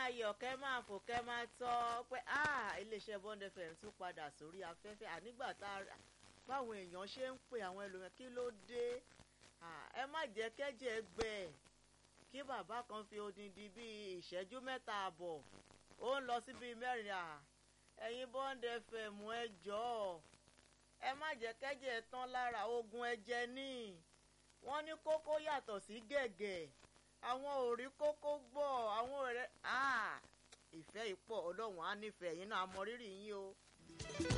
máa yọ̀ kẹ́ máa fò kẹ́ máa tọ́ pé iléeṣẹ́ Bond FM tún padà sórí afẹ́fẹ́ ànígbà tá a báwọn èèyàn ṣe ń pè àwọn ẹlòmíràn kí ló dé ẹ má jẹ́ kẹ́jẹ́ gbẹ kí bàbá kan fi odindi bíi ìṣẹ́jú mẹ́ta àbọ̀ ó ń lọ sí bíi mẹ́rin à ẹ̀yin Bond FM ẹ jọ̀ọ́ ẹ má jẹ́ kẹ́jẹ́ tán lára ogun ẹ̀jẹ̀ ní wọ́n ní kókó yàtọ̀ sí gẹ̀gẹ̀ àwọn ò rí kókó gbọ́ àwọn ọ̀rẹ́ ìfẹ́ ìpọ̀ ọlọ́run á nífẹ̀ẹ́ yín náà mọ rírì yín o.